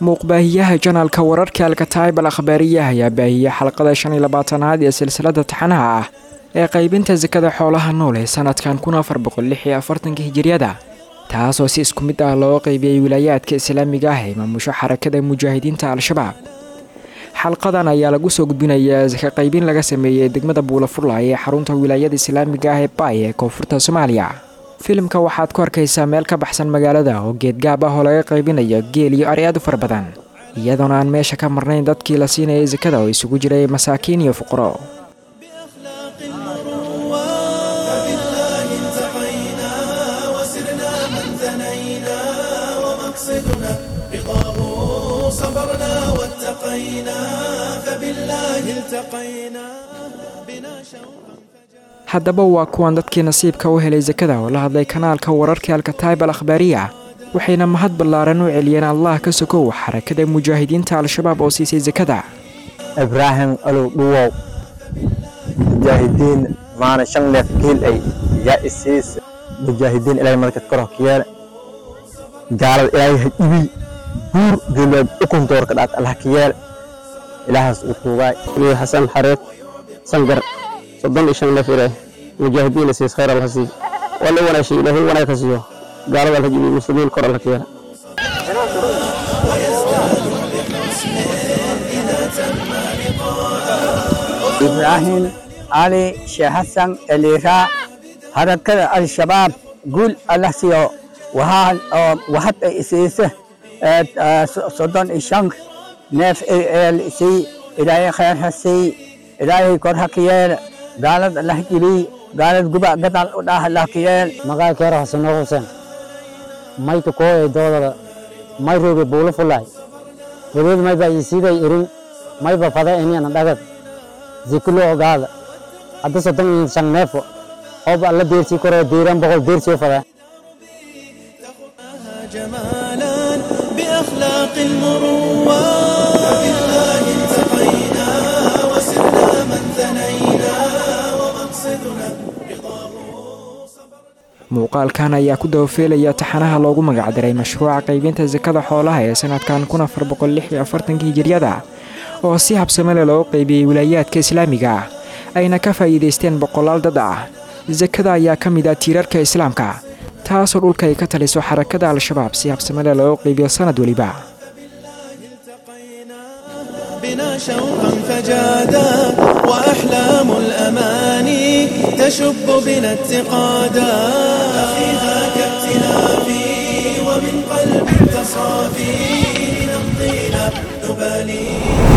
muuqbaahiyaha janaalka wararka alkataayib al akhbaariyaha ayaa baahiyey xalqada shan iyo labaatanaad ee silsilada taxanaha ah ee qaybinta sakada xoolaha nool ee sanadkan kun afar boqol lix iyo afartanka hijiriyada taasoo si isku mid ah loo qeybiyey wilaayaadka islaamiga ah ee maamusho xarakada mujaahidiinta al-shabaab xalqadan ayaa lagu soo gudbinayaa saka qaybin laga sameeyey degmada buulafurlay ee xarunta wilaayada islaamiga ah ee baay ee koonfurta soomaaliya filimka waxaad ku arkaysaa meel ka baxsan magaalada oo geedgaab ah oo laga qaybinayo geel iyo ari aad u fara badan iyadoona aan meesha ka marnayn dadkii la siinayay sakada oo isugu jiray masaakiin iyo fuqaro haddaba waa kuwan dadkii nasiibka u helay sakada oo la hadlay kanaalka wararka alkataayib al akhbaariya waxayna mahad ballaaran u celiyeen allah ka sokow xarakada mujaahidiinta al-shabaab oo siisay sakada ibraahim alow dhuwow mujaahidiin maana shan neef geel ay yaa isiis mujaahidiin ilaahay markad kor hokiyeele gaalada ilaahay ha ibi buur geelwaad ukuntoorka dhaat allah ka yeele ilaahaas uu tuugaay ولي حسن حريق سنقر صدن إشان لفره مجاهدين سيس خير الله سي ولا ولا شيء له ولا كسيه قال الله جميع المسلمين كر الله كيرا إبراهيم علي شيخ حسن الإيراء حركة الشباب قول الله سيو وها وحد إسيسه صدن إشان نف سي إلهي خير حسي إلهي كره كيال قالت الله كلي قالت قبع قتل الله كيال magaa keero xasano xuseen mayka koo ee doodada may rooge buulo fulay wadeed mayba isiiday irin mayba fada iniana dhagad zikulo ogaada hadda soddon iyo shan neefo hoob alla deersii koroo diiran boqol deersii fada جمالا بأخلاق المروة فبالله التقينا وسرنا من ثنينا ومقصدنا muuqaalkan ayaa ku dabafeelaya taxanaha loogu magacdaray mashruuca qaybinta sakada xoolaha ee sanadkan kun afar boqol lix iyo afartanka hijiryada oo si habsamele loo qaybiyey wilaayaadka islaamiga ah ayna ka faa'iidaysteen boqolaal dad ah sakada ayaa ka mid ah tiirarka islaamka taasoo dhulka ay ka taliso xarakada al-shabaab si habsamele loo qaybiyo sanad weliba بنا شوقا فجادا وأحلام الأماني تشب بنا اتقادا أخي ذاك ائتلافي ومن قلب تصافي نمضينا نبالي